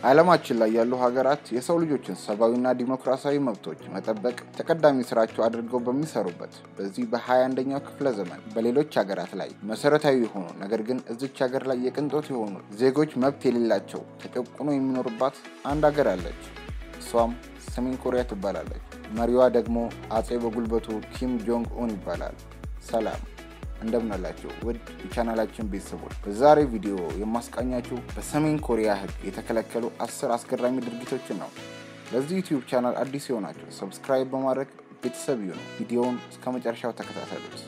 በዓለማችን ላይ ያሉ ሀገራት የሰው ልጆችን ሰብአዊና ዲሞክራሲያዊ መብቶች መጠበቅ ተቀዳሚ ስራቸው አድርገው በሚሰሩበት በዚህ በ21ኛው ክፍለ ዘመን በሌሎች ሀገራት ላይ መሰረታዊ የሆኑ ነገር ግን እዚች ሀገር ላይ የቅንጦት የሆኑ ዜጎች መብት የሌላቸው ተጨቁኖ የሚኖርባት አንድ ሀገር አለች። እሷም ሰሜን ኮሪያ ትባላለች። መሪዋ ደግሞ አጼ በጉልበቱ ኪም ጆንግ ኡን ይባላል። ሰላም እንደምናላቸው ውድ የቻናላችን ቤተሰቦች፣ በዛሬ ቪዲዮ የማስቃኛችሁ በሰሜን ኮሪያ ሕግ የተከለከሉ አስር አስገራሚ ድርጊቶችን ነው። ለዚህ ዩቲዩብ ቻናል አዲስ የሆናቸው ሰብስክራይብ በማድረግ ቤተሰብ ይሁኑ። ቪዲዮውን እስከ መጨረሻው ተከታተሉት።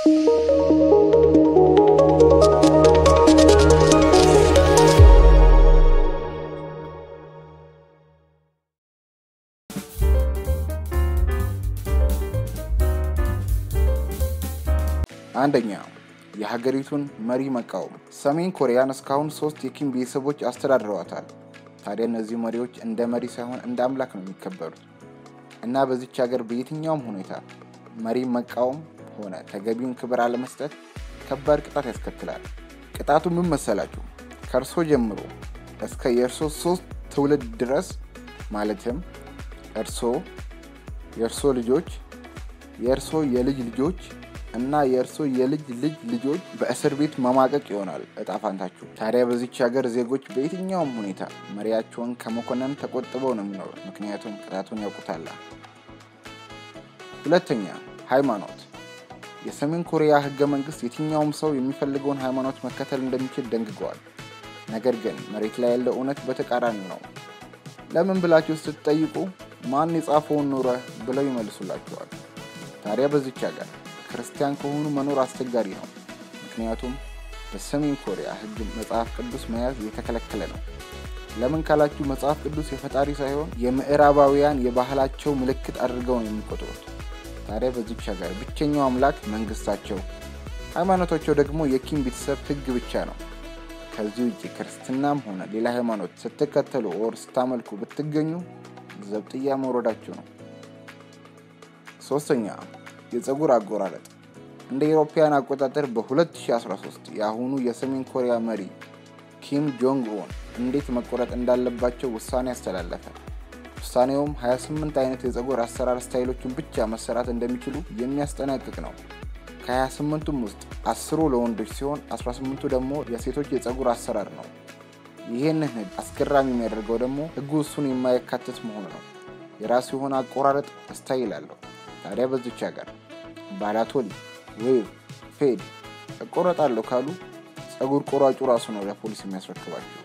አንደኛ የሀገሪቱን መሪ መቃወም። ሰሜን ኮሪያን እስካሁን ሶስት የኪም ቤተሰቦች አስተዳድረዋታል። ታዲያ እነዚህ መሪዎች እንደ መሪ ሳይሆን እንደ አምላክ ነው የሚከበሩት እና በዚች ሀገር በየትኛውም ሁኔታ መሪ መቃወም ሆነ ተገቢውን ክብር አለመስጠት ከባድ ቅጣት ያስከትላል። ቅጣቱ ምን መሰላችሁ? ከእርሶ ጀምሮ እስከ የእርሶ ሶስት ትውልድ ድረስ ማለትም እርሶ፣ የእርሶ ልጆች፣ የእርሶ የልጅ ልጆች እና የእርሶ የልጅ ልጅ ልጆች በእስር ቤት መማቀቅ ይሆናል እጣ ፋንታችሁ። ታዲያ በዚች ሀገር ዜጎች በየትኛውም ሁኔታ መሪያቸውን ከመኮነን ተቆጥበው ነው የሚኖሩት፣ ምክንያቱም ቅጣቱን ያውቁታል። ሁለተኛ ሃይማኖት። የሰሜን ኮሪያ ህገ መንግስት የትኛውም ሰው የሚፈልገውን ሃይማኖት መከተል እንደሚችል ደንግገዋል። ነገር ግን መሬት ላይ ያለው እውነት በተቃራኒ ነው። ለምን ብላችሁ ስትጠይቁ ማን የጻፈውን ኖረ ብለው ይመልሱላቸዋል። ታዲያ በዚች ሀገር ክርስቲያን ከሆኑ መኖር አስቸጋሪ ነው። ምክንያቱም በሰሜን ኮሪያ ህግ መጽሐፍ ቅዱስ መያዝ የተከለከለ ነው። ለምን ካላችሁ መጽሐፍ ቅዱስ የፈጣሪ ሳይሆን የምዕራባውያን የባህላቸው ምልክት አድርገው ነው የሚቆጥሩት። ታዲያ በዚች ሀገር ብቸኛው አምላክ መንግስታቸው፣ ሃይማኖታቸው ደግሞ የኪም ቤተሰብ ህግ ብቻ ነው። ከዚህ ውጭ ክርስትናም ሆነ ሌላ ሃይማኖት ስትከተሉ ወር ስታመልኩ ብትገኙ ዘብጥያ መውረዳችሁ ነው። ሶስተኛ የፀጉር አቆራረጥ እንደ ኢሮፓያን አቆጣጠር በ2013 የአሁኑ የሰሜን ኮሪያ መሪ ኪም ጆንግ ኡን እንዴት መቆረጥ እንዳለባቸው ውሳኔ አስተላለፈ። ውሳኔውም 28 አይነት የፀጉር አሰራር ስታይሎችን ብቻ መሰራት እንደሚችሉ የሚያስጠነቅቅ ነው። ከ28ቱም ውስጥ አስሩ ለወንዶች ሲሆን 18ቱ ደግሞ የሴቶች የፀጉር አሰራር ነው። ይህንን ህግ አስገራሚ የሚያደርገው ደግሞ ህጉ እሱን የማያካትት መሆኑ ነው። የራሱ የሆነ አቆራረጥ ስታይል አለው። ታዲያ በዚች ሀገር ባላቶኒ ዌቭ ፌድ እቆረጣለሁ ካሉ ፀጉር ቆራጩ ራሱ ነው ለፖሊስ የሚያስረክባቸው።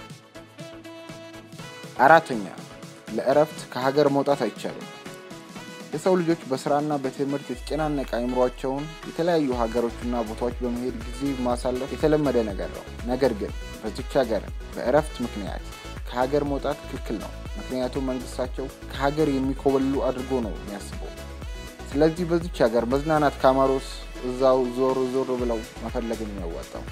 አራተኛ ለእረፍት ከሀገር መውጣት አይቻልም። የሰው ልጆች በስራና በትምህርት የተጨናነቀ አይምሯቸውን የተለያዩ ሀገሮችና ቦታዎች በመሄድ ጊዜ ማሳለፍ የተለመደ ነገር ነው። ነገር ግን በዚች ሀገር በእረፍት ምክንያት ከሀገር መውጣት ክልክል ነው። ምክንያቱም መንግስታቸው ከሀገር የሚኮበሉ አድርጎ ነው የሚያስበው። ስለዚህ በዚች ሀገር መዝናናት ካማሮስ እዛው ዞር ዞር ብለው መፈለግን የሚያዋጣው።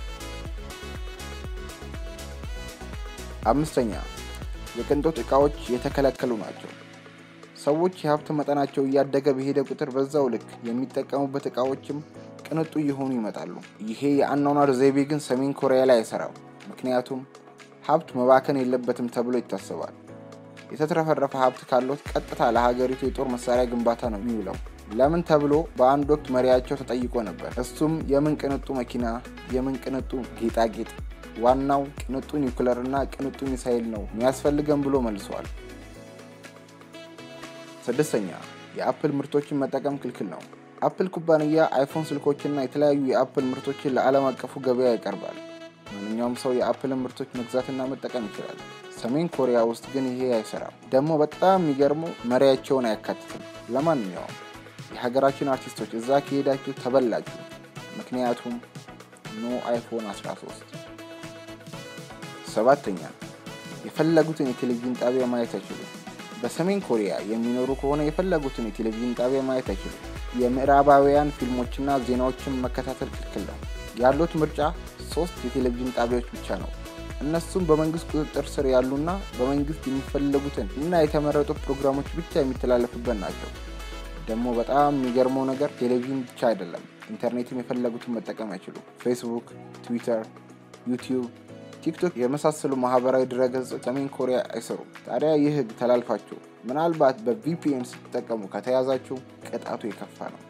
አምስተኛ የቅንጦት እቃዎች የተከለከሉ ናቸው። ሰዎች የሀብት መጠናቸው እያደገ በሄደ ቁጥር በዛው ልክ የሚጠቀሙበት እቃዎችም ቅንጡ እየሆኑ ይመጣሉ። ይሄ የአኗኗር ዘይቤ ግን ሰሜን ኮሪያ ላይ አይሰራም። ምክንያቱም ሀብት መባከን የለበትም ተብሎ ይታሰባል። የተትረፈረፈ ሀብት ካለት ቀጥታ ለሀገሪቱ የጦር መሳሪያ ግንባታ ነው የሚውለው። ለምን ተብሎ በአንድ ወቅት መሪያቸው ተጠይቆ ነበር። እሱም የምን ቅንጡ መኪና፣ የምን ቅንጡ ጌጣጌጥ፣ ዋናው ቅንጡ ኒውክለር እና ቅንጡ ሚሳይል ነው የሚያስፈልገን ብሎ መልሰዋል። ስድስተኛ የአፕል ምርቶችን መጠቀም ክልክል ነው። አፕል ኩባንያ አይፎን ስልኮችና የተለያዩ የአፕል ምርቶችን ለዓለም አቀፉ ገበያ ያቀርባል። ማንኛውም ሰው የአፕልን ምርቶች መግዛትና መጠቀም ይችላል። ሰሜን ኮሪያ ውስጥ ግን ይሄ አይሰራም። ደግሞ በጣም የሚገርመው መሪያቸውን አያካትትም። ለማንኛውም የሀገራችን አርቲስቶች እዛ ከሄዳችሁ ተበላችሁ። ምክንያቱም ኖ አይፎን 13። ሰባተኛ የፈለጉትን የቴሌቪዥን ጣቢያ ማየት አይችሉም። በሰሜን ኮሪያ የሚኖሩ ከሆነ የፈለጉትን የቴሌቪዥን ጣቢያ ማየት አይችሉም። የምዕራባውያን ፊልሞችና ዜናዎችን መከታተል ክልክል ነው። ያሉት ምርጫ ሶስት የቴሌቪዥን ጣቢያዎች ብቻ ነው። እነሱም በመንግስት ቁጥጥር ስር ያሉና በመንግስት የሚፈለጉትን እና የተመረጡ ፕሮግራሞች ብቻ የሚተላለፉበት ናቸው። ደግሞ በጣም የሚገርመው ነገር ቴሌቪዥን ብቻ አይደለም፣ ኢንተርኔትም የፈለጉትን መጠቀም አይችሉም። ፌስቡክ፣ ትዊተር፣ ዩቲዩብ ቲክቶክ የመሳሰሉ ማህበራዊ ድረገጾች ሰሜን ኮሪያ አይሰሩም። ታዲያ ይህ ህግ ተላልፋችሁ ምናልባት በቪፒኤን ስትጠቀሙ ከተያዛችሁ ቅጣቱ የከፋ ነው።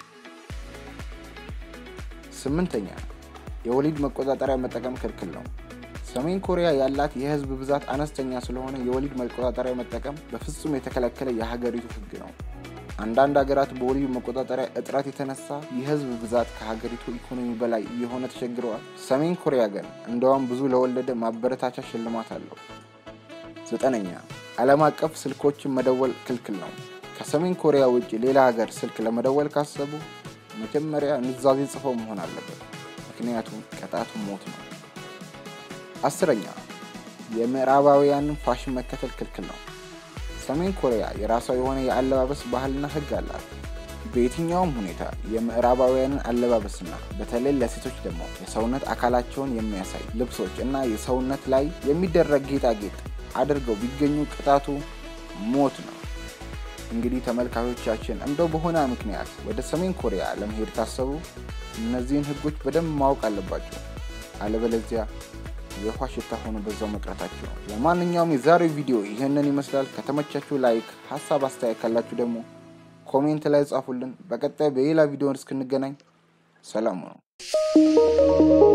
ስምንተኛ የወሊድ መቆጣጠሪያ መጠቀም ክልክል ነው። ሰሜን ኮሪያ ያላት የህዝብ ብዛት አነስተኛ ስለሆነ የወሊድ መቆጣጠሪያ መጠቀም በፍጹም የተከለከለ የሀገሪቱ ህግ ነው። አንዳንድ ሀገራት በወሊድ መቆጣጠሪያ እጥረት የተነሳ የህዝብ ብዛት ከሀገሪቱ ኢኮኖሚ በላይ እየሆነ ተቸግረዋል። ሰሜን ኮሪያ ግን እንደውም ብዙ ለወለደ ማበረታቻ ሽልማት አለው። ዘጠነኛ ዓለም አቀፍ ስልኮችን መደወል ክልክል ነው። ከሰሜን ኮሪያ ውጭ ሌላ ሀገር ስልክ ለመደወል ካሰቡ መጀመሪያ ኑዛዜ ጽፈው መሆን አለበት። ምክንያቱም ቅጣቱ ሞት ነው። አስረኛ የምዕራባውያንን ፋሽን መከተል ክልክል ነው። ሰሜን ኮሪያ የራሷ የሆነ የአለባበስ ባህልና ህግ አላት። በየትኛውም ሁኔታ የምዕራባውያንን አለባበስና በተለይ ለሴቶች ደግሞ የሰውነት አካላቸውን የሚያሳይ ልብሶች እና የሰውነት ላይ የሚደረግ ጌጣጌጥ አድርገው ቢገኙ ቅጣቱ ሞት ነው። እንግዲህ ተመልካቾቻችን እንደው በሆነ ምክንያት ወደ ሰሜን ኮሪያ ለመሄድ ታሰቡ እነዚህን ህጎች በደንብ ማወቅ አለባቸው። አለበለዚያ የውሃ ሽታ ሆኖ በዛው መቅረታችሁ ነው። ለማንኛውም የዛሬው ቪዲዮ ይህንን ይመስላል። ከተመቻችሁ ላይክ፣ ሀሳብ አስተያየት ካላችሁ ደግሞ ኮሜንት ላይ ጻፉልን። በቀጣይ በሌላ ቪዲዮ እስክንገናኝ ሰላም ነው።